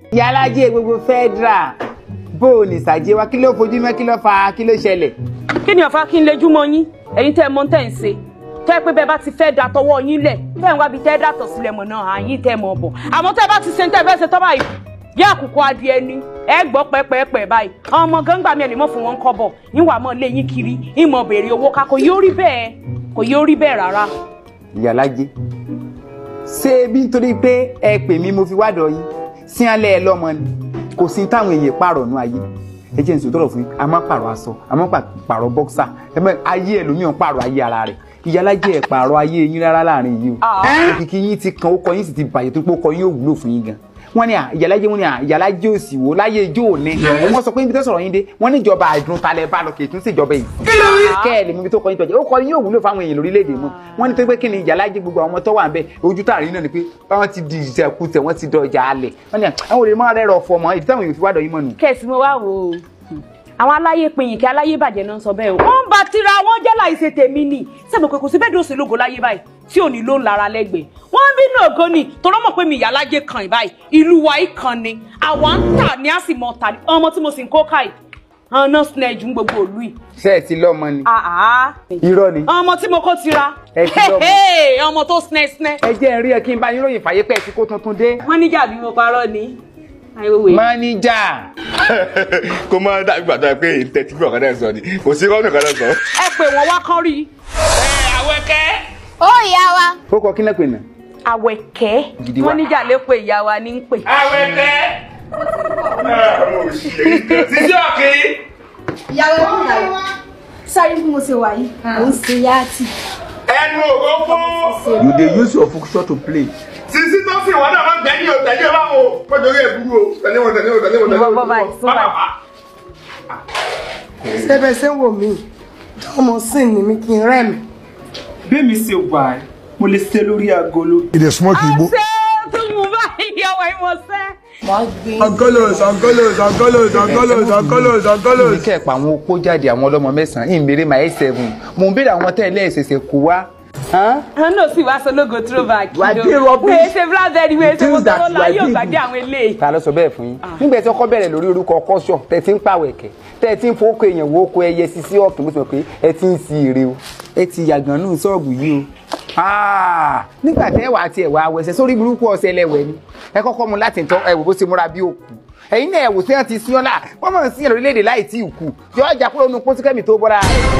yálàjẹ gbogbo federal bó o ní sàjẹ wa kí ló fojú mọ́ kí ló fa kí ló ṣẹlẹ̀. kí ni ọ̀fà kí n lejú mọ́ yín ẹ̀yin tẹ́ ẹ mọ̀ tẹ́ ẹ ń ṣe tẹ́ ẹ pé bẹ́ẹ̀ bá ti fẹ́ da tọwọ́ yín lẹ̀ tẹ́ ẹ ń wábi tẹ́ ẹ dàtọ̀ sílẹ̀ mọ̀ náà àyín tẹ́ ẹ mọ̀ bọ̀ àmọ́ tẹ́ ẹ bá ti ṣe ń tẹ́ ẹ fẹ́ ṣe tọ́ báyìí yá àkùkọ adìẹ ni ẹ gbọ́ pẹ́pẹ́pẹ́ báyìí àwọn ọmọ gángbà mi ẹ̀ lè mọ̀ fún wọn kọ́ bọ̀ ìwà mọ̀ lé yín kiri ìmọ̀ béèrè owó ká kò yóò rí bẹ́ẹ̀ kò yóò rí bẹ́ẹ̀ rárá. yálàjẹ ṣé bí nítorí pé ẹ pè mí mo fi wádọ̀ yín sí alẹ́ ẹ lọ́mọ ni kò sí táwọn èèyàn pààrọ̀ nù ayé ẹ jẹ́ nsòtò rọ̀ fún yín a máa pààrọ̀ aṣọ a máa pààrọ̀ bọ́ksà ẹ mọ ayé ẹlòmíràn pààrọ̀ ayé ara rẹ̀ ìyálàjẹ ẹ pààrọ̀ ayé yín rárá láàrin yìí o òkìkí yín ti kan ó kọ yín sì ti bàjẹ́ tó pé ó kọ yín ò wúlò fún yín gan wọ́n ní à ìyálàjẹ wọ́n ní à ìyálàjẹ òsì wò láyé ijó òní wọ́n sọ pé níbi tó sọ̀rọ̀ yín dé wọ́n ní ìjọba àdùn talẹ̀ bá lọ kì í tún sí ìjọba yìí kẹ́ ẹ̀ lè mú ibi tó kọ yín tọ́jú ó kọ yín ò wúlò fáwọn èèyàn lórílẹ̀‐èdè mọ́ wọ́n ní tó pé kí ni ìyálàjẹ gbogbo àwọn ọmọ tó wà ń bẹ ojú tààrí náà ni pé báwọn ti di ìṣẹ̀kùtẹ̀ wọ́n ti dọjà alẹ̀ wọ́n ní àwọn olè máa rẹ̀ rọ̀ fọ̀ mọ́ ìdí táwọn èèyàn fi wádọ̀ yín mọ́ nù. kẹ̀sì mo wá wò ó àwọn aláyé pinyìn kí aláyé bàjẹ́ náà sọ bẹ́ẹ̀ o wọ́n ń ba tira wọn jẹ́ láìsè tèmi ni sẹ́mi pé kò sí bẹ́ẹ̀ dòsè lógo láyé báyìí tí ò ní ló ń lara lẹ́gbẹ̀ẹ́ wọ́n ń bínú ògo ni tọ́lọ́ mọ̀ pé mi ìyá alájẹ kan ì báyìí ìlú wa yìí kan ni àwa ń tà ní àsìmọ̀ tà ní ọmọ tí mo sì ń kó káì ọ̀nà snare ju gbogbo òlu yìí. ṣé ẹ ti lọ́mọ ni àá irọ́ ni ọmọ tí mo kó tira Ẹ ti lọ́mọ. Hey, ọmọ tó snare snare. ẹ jẹ́ ń rí ẹ kí n bá yín ròyìn fàyè pẹ́ tí kò tuntun dé. wọ́n níjà bí mo parọ́ ni àìwòwe. máníjà kó máa dàbí gbàdúrà pé ìtẹ́tí bí ọ̀kadà sọ ni kò sí rọ́ọ̀nù ọ̀kadà sọ. ẹ pè wọ́n wá kán rí i. ó ìyá wa ó kọ kí náà pè náà. àwẹ̀kẹ́ Gidi wa. wọ́n níjà lè pe ìyá wa ní ń pè. Awẹ́kẹ́. àwọn òṣèré títí ọ̀kì. ìyàwó ẹkún ìyàwó sáré bí mo ṣe wà yìí mò ń ṣe yáàtì ẹnu òrófó. You dey use your function to play. sísí tó sì wọ́n náà máa ń gbẹ́ni o tẹ̀lé bá wo wọ́n torí ẹ̀ burú o tẹ̀lé wọn tẹ̀lé wọn tẹ̀lé wọn tẹ̀lé wọn. Bọ́ báyìí, sún báyìí. sẹ́bẹ̀ ṣe ń wò mí ọmọ sìn ní mi kí n rẹ́ mi. bẹ́ẹ̀mi ṣe wà ẹ́ mo lè ṣe lórí agolo. Ìdè smoke igbo. ṣé ó tún mú báyìí ìyàwó ìmọ̀ọ́sẹ́. Angolos, Angolos, Angolos, Angolos, Angolos, Angolos. mi kẹ́ ẹ̀ pa àwọn opó jáde àwọn ọlọ́mọ mẹ́sàn-án ìmèrè my seven mò ń béèrè àwọn tẹ́lẹ̀ ẹ̀sẹ̀sẹ̀ kó wá. Hán? àwọn náà sì wá sọlógo throwback. You are doing rubbish. wèé ṣe blackberry wèé ṣe Things that mọ́tò you are láyé doing. ògbàdé àwọn eléyìí. ta ló sọ bẹ́ẹ̀ fún yín nígbà tí ọkọ bẹ̀rẹ̀ lórí orúkọ kọ́ṣọ̀ tẹ̀ tí ń pàwẹ̀kẹ̀ tẹ̀ tí ń fowókọ èèyàn wo oko ẹyẹ sisi ọ̀kìn mo sì mọ̀ pé ẹ ti ń si èrè o ẹ ti yàgàn nù sọ́ọ̀bù yìí o Ah, nígbà tẹ́ wàá tiẹ̀ wá wẹsẹ̀ sórí burúkú ọ̀sẹ̀ lẹ́wẹ̀ ni ẹ kọ́kọ́ mu láti tọ́ ẹ wò bó ṣe múra bí òkú ẹ̀yin náà ẹ wò sí wọn ti sí ọ́nà wọ́n mọ̀ sí orílẹ̀-èdè láì tí ì kú yọ ọjà kúrò nínú pósíkẹ́mì tó bọ́ra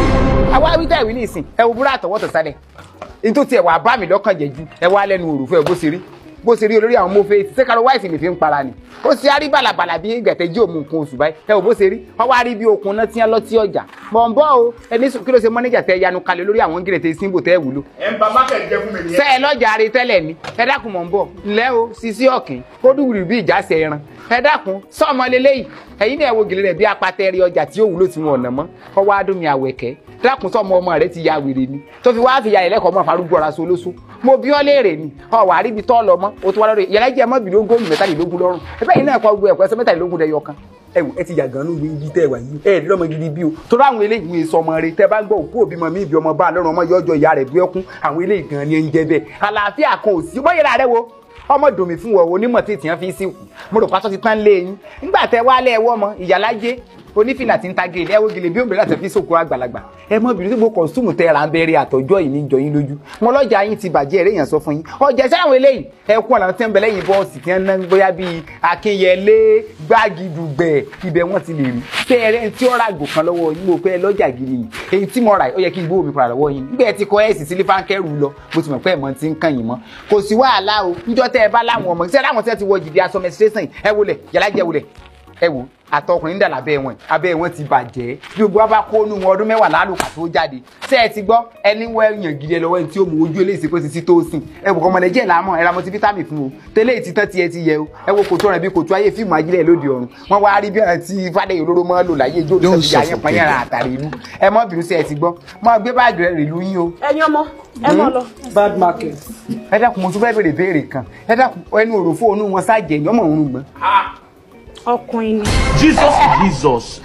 àwa wíjà ìwé ní ìsìn ẹ wò búrá àtọwọ́tọ̀ sálẹ̀ ètò tiẹ̀ wà bá mi lọ́kàn jẹ́ ju ẹ wá lẹ́nu òrùfẹ́ bó ṣe rí bó ṣe rí olórí àwọn mọ́fẹ́ tí sẹ́kàrọ̀ wáìsì lè fi ń para ni ó ṣe á rí bàlàbàlà bí gbẹ̀tẹ̀ jí òmu nǹkan oṣù báyìí ẹ wò bó ṣe rí wọ́n wá rí bí okun náà tí wọ́n lọ tí ọjà bọ̀ǹbọ̀ o ẹni sùn kí ló ṣe mọ́nẹ́jà tẹ yanu kalẹ̀ lórí àwọn gírètè símbò tẹ́ wúlò ẹ̀ ń ba mákẹ̀ jẹ́ fún mi nìyẹn. sẹ́ ẹ lọ́jà rí tẹ́lẹ̀ ni ẹ dákun mọ̀ ń bọ̀ ńlẹ́ o sisi ọ̀kìn kó dùwùrì bí ìjà ṣe ẹran ẹ dákun sọ́ọ̀mọ lélẹ́yìí ẹ̀yin náà wo gèlè rẹ̀ bí apatẹ́rì ọjà tí ó wúlò tí wọn ọ̀nà mọ́ ọwọ́ adómi àwẹ̀kẹ́ dákun sọ́ọ̀mọ ọmọ rẹ ti ya wèrè ni tó fi wáá fi ya ẹlẹ́kọ̀ọ́ mọ́ farúgbó ọ̀rá solóso mo bí ọ léèrè ni ọ wà á ríbi tọ́ lọ mọ́ o tún wá lọ́dọ̀ yàrá jẹ́ mọ́ bìlógún gómìnà mẹ́tàlélógún lọ́rùn ẹ bẹ́ẹ̀ yìí náà kọ́ gbogbo ẹ̀kọ́ ẹsẹ̀ mẹ́tàlélógún dẹ̀ yọkan ẹ wò ẹ ti yàgàn nù bí ibi tẹ ẹ wà yìí ẹ ní lọmọ gidi bí o torí àwọn eléyìí wọn èso ọmọ rẹ tẹ bá gbọ́ òkú òbí mọ mí ibi ọmọ bá lọ́rùn ọmọ yọjọ ìyá rẹ bí ẹkún àwọn eléyìí gan ni ẹ ń jẹ bẹ́ẹ̀ àlàáfíà kan ò sí bóyá ìlà rẹ wo ọmọ dòmí fún wọn onímọ̀ tí ìtìyàn fi sí kù mo rò pásọ ti tán lé yín nígbà tẹ wá lẹ ẹwọ ọmọ ìyálájé onífìlà tí ń ta gèlè ẹwọ gèlè bí òmìnira láti fi sóko àgbàlagbà ẹ mọ bìrì tí mo kọ̀nsúmù tẹ ra ń bẹ̀rẹ̀ àtọ̀jọ́ yìí ní jọ yín lójú mo lọ́jà yín ti bàjẹ́ eré yẹn sọ fún yín ọjà iṣẹ́ àwọn eléyìí ẹ kún ọ̀nà tí ń bẹ lẹ́yìn bọ́ọ̀sì tí wọ́n ná bóyá bíi akínyẹlé gbágidùgbẹ̀ ibẹ̀ wọ́n ti lè rí tẹ ẹrẹ́ tí ó ra àgbò kan lọ́wọ́ yín mo pẹ́ lọ́jà gidi yìí èyí tí mo rà ó yẹ kí n gbówó mi padà lọ́wọ́ yín nígbà tí kọ ẹ̀sì sílé fáńkẹ́rù lọ mo ti mọ̀ pé ẹ̀mọ́ ti ń kàn yín mọ́ kò sí wàhálà o níjọ́ tẹ́ ẹ bá láwọn ọmọ ṣẹ́ láwọn tí wọ́n ti wọ jìdí aṣọ mẹsírẹ́sìn ẹ wọlé yàrá jẹ́ wọlé ẹ wò àtọkùnrin dà lábẹ́ wọn abẹ́ wọn ti bàjẹ́ bí gbogbo wa bá kó nu wọn ọdún mẹ́wàá lálùkà tó jáde ṣé ẹ ti gbọ́ ẹni wọ ẹyàn gidi ẹ lọ́wọ́ ẹni tí ó mú ojú eléyìí pé títí tó sìn ẹ wò kọ́mọ nàìjíríà lámọ̀ ẹ ra mọtí fítámì fún o tẹ́lẹ̀ ti tán tiẹ̀ ti yẹ o ẹ wo kòtò rẹ̀ bí kòtò ayé fíìmù ajílẹ̀ lóde ọ̀run wọ́n wá rí bí ọ̀ràn tí fàdé olóró mọ́ lò láyé ijó olùsọ̀ ti yà yẹn pọ́n yẹn àtàrí ìlú ẹ mọ́ bínú sí ẹ ti gbọ́ mọ́ gbé báàgì rẹ̀ rìlú yín o ẹ̀yin ọmọ ẹ mọ lọ. bad market. ẹ dákun mo tún fẹ́ béèrè béèrè kan ẹ dákun ẹnu òròfó onú wọn sáàjẹ ni ọmọ òun gbọ́n ọkùnrin ni. Jesus Jesus.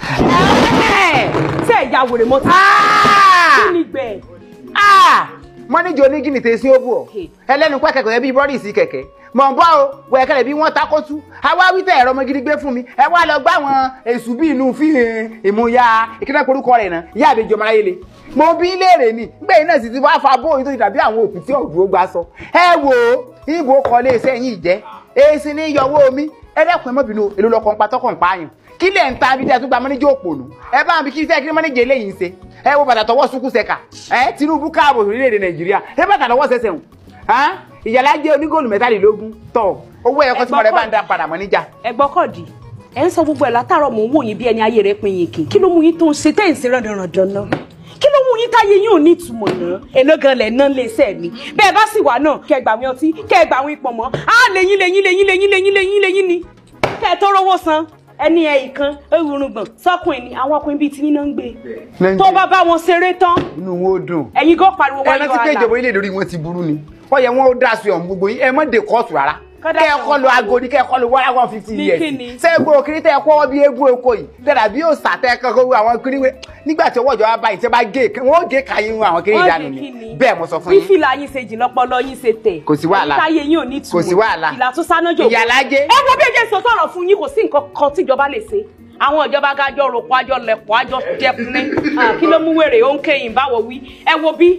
ṣé ẹ̀yà wèrè mọ́tò. kí ni gbẹ̀? mọ́níjì onígìnì tẹ sí òbú ọ̀ ẹlẹ́nu pẹ́ kẹ̀kẹ́ bíi bọ́ọ̀lì sí kẹ̀kẹ́ mọ̀ ń bọ́ o wẹ̀kẹ̀lẹ̀ bí wọ́n takótú àwa wí tẹ̀ ẹ̀rọ ọmọ gidi gbé fún mi ẹ wá lọ gbá àwọn èṣù bí inú fi ìmúya ìkíná porúkọ rẹ̀ náà ìyá àbẹjọ ọmọ ayé le mo bí léèrè ni gbẹ̀yìn náà sì ti wá fa bóyá tó ti dàbí àwọn òkú tí ọ̀dùn ó gbà sọ ẹ wò ó ìbò kọ́lé iṣẹ́ yìí jẹ́ èsì ní yọwọ́ omi ẹ dẹ́kun ẹ mọ́ bínú èlò lọ́kọ̀ ń pa tọ́kọ̀ ń pààyàn kí lẹ̀ ń ta bí tẹ́ tó gba mọ́níjà òpònú ẹ bá mi kí fẹ́ kí mọ́níjà eléyìí ń ṣe ẹ wo bàtà tọwọ́ sukú sẹ́ka ẹ Tinubu káàbọ̀ orílẹ̀-èdè Nàìjíríà ẹ bàtà tọwọ́ sẹsẹ̀ hùn ìyàlá jẹ́ onígòlù mẹ́tàlélógún tọ̀ owó ẹ̀kọ́ tí mo rẹ̀ bá ń da padà mọ́níjà. ẹgbọ́n kọ̀dí ẹ ń sọ gbogbo ẹ̀ látàárọ̀ mò ń wò yín bí ẹni ayé rẹ̀ pin yín kì kí ló mú yín tó ń ṣe tẹ́ ẹ̀ ń ṣe ràndànràndàn náà kí ló mú yín táyé yín ò ní ìtumọ̀ náà èló gan lẹ̀ ná lé iṣẹ́ mi bẹ́ẹ̀ bá sì wà náà kẹ́ ẹ gbà wín ọtí kẹ́ ẹ gbà wín pọ̀ mọ́ á lẹ́yìn lẹ́yìn lẹ́yìn lẹ́yìn lẹ́yìn lẹ́yìn lẹ́yìn ni kẹ́ ẹ tó rówó san ẹni ẹ ìkan ewúrúgbọ̀n sọkùnrin ni àwọn ọkùnrin bíi tiyín náà ń gbé tó bá bá wọn ṣeré tán inú wọn ó dùn. ẹ̀yin gan pariwo ẹ wáyé rántí pé ìjọba orílẹ̀-èdè orí wọn ti burú ni wọ́n yẹ wọ́n ó dá sí ọ̀hún gbogbo yín ẹ mọ́ de kóòtù rárá Kọ́dà kẹ́ ẹ sí kọ́ lo agodi kẹ́ ẹ kọ́ lo one one fifty Ní years kíni? sẹ́gbó òkiri tẹ́ ẹ kọ́ bí eégún eko yìí tẹ́lá bí yóò sàtẹ́ kankan àwọn kiri wé nígbà tí ọwọ́ ìjọba báyìí tẹ́ bá gé wọ́n gé kàyín àwọn kiri Wọ́n ìdánù gé ni kíni? bẹ́ẹ̀ mo sọ fún bí yín fìlà yín ṣe jìn lọ́pọlọ yín ṣe tẹ̀ Kò sí wàhálà. ẹ̀yin táyé yín ò ní ìtumọ̀ Kò sí wàhálà. ìlà tó sáná jò Ìyálájé. ẹ wo bí ẹjẹ sọ sọ̀rọ̀ fún yín kò sí nǹkan kan tíjọba lè ṣe àwọn ìjọba gájọ rògbò àjọ lẹ̀pọ̀ àjọ jẹpinẹ kí ló mú wèrè ó ń kéyìn báwo wí ẹ wo bí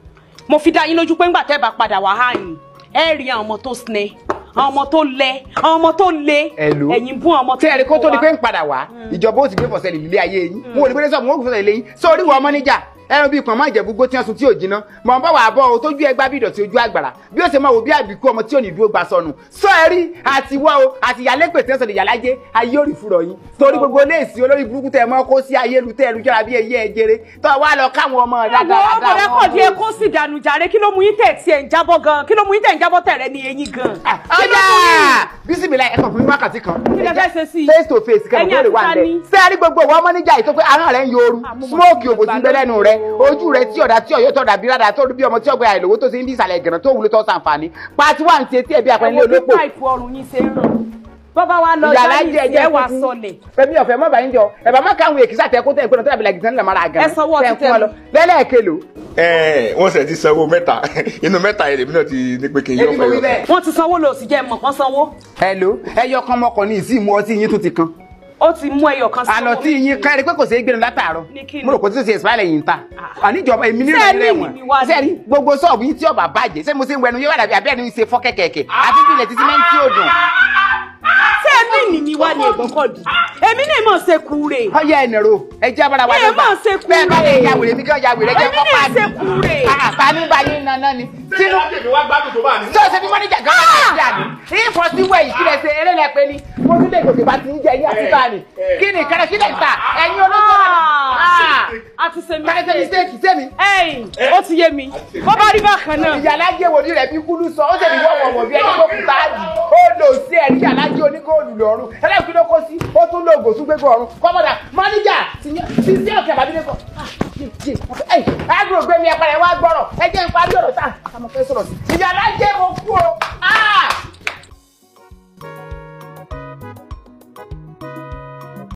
mo fi dá yín lójú pé ńgbà tẹ́ bá padà wá háyìn ẹ rí àwọn ọmọ tó sinẹ àwọn ọmọ tó lẹ àwọn ọmọ tó le Hello. ẹ̀yin bú àwọn ọmọ tí ẹ̀rí kó tó di wá. pé ń padà wá ìjọba ó ti gbé bọ̀sẹ̀ lè lílé ayé yín mo ò ní pé sọ́ọ̀mù ó gbé bọ̀sẹ̀ lé yín sórí wọ ọmọ níjà ẹran bíi pọ̀nmọ́ ìjẹ̀búgbó tí wọ́n sun tí ò jiná mọ̀ n bá wà bọ́ o tójú ẹgbá bí ìdọ̀tí ojú àgbàrá bí ó ṣe máa wò bí àbíkú ọmọ tí ò ní dúró gba sọnù sọ ẹ rí àti wọ́ o àti ìyálépè tí wọ́n sọ̀rọ̀ ìyálájé ayé ò rí fúrọ̀ yín torí gbogbo léèsì olórí burúkú tẹ̀ mọ́ kó sí ayé lu tẹ̀ lùjọ́ra bí ẹyẹ ẹjẹrẹ tó wá lọ káwọn ọmọ Ẹ̀wọ̀n ọmọ rẹ kọ̀ díẹ̀ kó sì dànù jàre kí ló mú yín tẹ̀ tí ẹ̀ ń jábọ́ gan kí ló mú yín tẹ̀ ń jábọ́ tẹ̀ rẹ ní eyín gan. Kí ló mú yín? ọjà bísímìlà ẹ̀kan fún mi wákàtí kan Kí lẹ fẹ́ ṣe sí i? face to face kẹ́mi Ẹ̀yin tó lè wà àti ń ta ni? bẹ̀ sẹ́ẹ̀rí gbogbo ìwọ ọmọ níjà yìí tó pé ahọ́n rẹ̀ ń yooru Ah, mo mọ̀ smoke sí òbò sí ń bẹ lẹ́nu rẹ̀ ojú rẹ̀ tí ọ̀dà tí ọ̀yọ́ tọ̀dà bí rádà tó rí bí ọmọ tí ọgbẹ́ àìlówó tó ṣe ń bí ìsàlẹ̀ ìgànnà tó wúlò tó sàǹfààní pati wà ń ti etí ẹ̀bí àpẹẹrẹ Ẹ̀wọ̀n bí olópò páìpù ọrùn yín ṣe ń ràn bọ́bá wa lọ ìyàlá jáde jẹ sí ẹjẹ ẹ wà kúkú. sọlẹ̀ fẹmi ọ̀fẹ́ mọ bàyín jọ ẹbà má káwọn èkìsà tẹ kó tẹ ìpinnu tó dàbí làgìtàn nílẹ̀ mara àgànà Ẹ sanwó ọtí tẹ lọ. lẹ́lẹ́kẹlò ẹ wọ́n ṣe ti sanwó mẹ́ta inú mẹ́ta yẹn lèmi náà ti ní pé kí n yọ ebi mo wí fẹ́ yọ. bẹ́ẹ̀. wọ́n ti sanwó lò sí jẹ́ mọ̀ kán sanwó hello ẹyọ kan mọkàn ní ìsìn mú ọtí yín tún ti kan ó ti mú ẹyọ kan àná tí yín kárí pé kò sí gbẹnu látàárọ̀ Ní kí ni? mo rò kó tí ó ṣe ìsìláìlẹ̀ yìí ń ta àníjọba èmi ní Ṣé ìrìn ní rẹ̀ ìní wá wọ̀n ni? sẹ́ẹ̀rí gbogbo sọ́ọ̀bù yín tí ọba bàjẹ́ ṣé mo ṣe ń wẹnu yóò wà dàbí abẹ́rẹ́ ní í ṣe fọ́ kẹ̀kẹ̀kẹ̀ àti bí ilẹ̀ títí mẹ́rin tí ò dùn. ṣé ẹbí nì ní wá ní ẹ̀gbọ́n kọ̀ dì èmi náà mọ̀ ṣe kúure ọyẹ ẹnìrò ẹjẹ abara wa Ẹ lọgbà máa ṣe kúrè. bẹ́ẹ̀ bá lè ya wèrè mi kí wọn ya wèrè jẹ Èmi kọ náà pa ṣe kúrè. àtàní bá yín nana ni sínú sínú tèmi wá gbádùn tó bá ní. tí o ṣe bí mọ́níjà gan an ṣe àná ìfọ̀ sí wẹ̀yìn kí lè ṣe eré lẹ pé ni mo tún lè gòkè bá ti ń jẹ yín àti bá ní kí ni kẹrẹ kí lè ta ẹ̀yin olóńgbò náà a ti ṣe kẹrẹ ṣe mistake sẹ́mi ẹ̀yìn ó ti yé mi bó bá rí bákan náà ìyàlájẹ wòlíì rẹ bí kúlú sọ ó sì ní wọ́n wọ̀wọ̀ bí ẹni tó kú táàdì ó lò sí ẹ̀rí ìyàlájẹ onígóòlù lọ́rùn ẹlẹ́kùn ló kó sí ó tún lo ògò tún gbégbó ọ̀run kọ́mọ́dà mọ́níjà ti sí ọ̀kẹ́ àbábílẹ̀ kọ́ agro gbé mi ẹ̀pẹ̀rẹ̀ wá gbọ́rọ̀ ẹ jẹ́ n parí ọ̀rọ̀ tá àmọ́ fẹ́ sọ̀rọ̀ sí ìyàlájẹ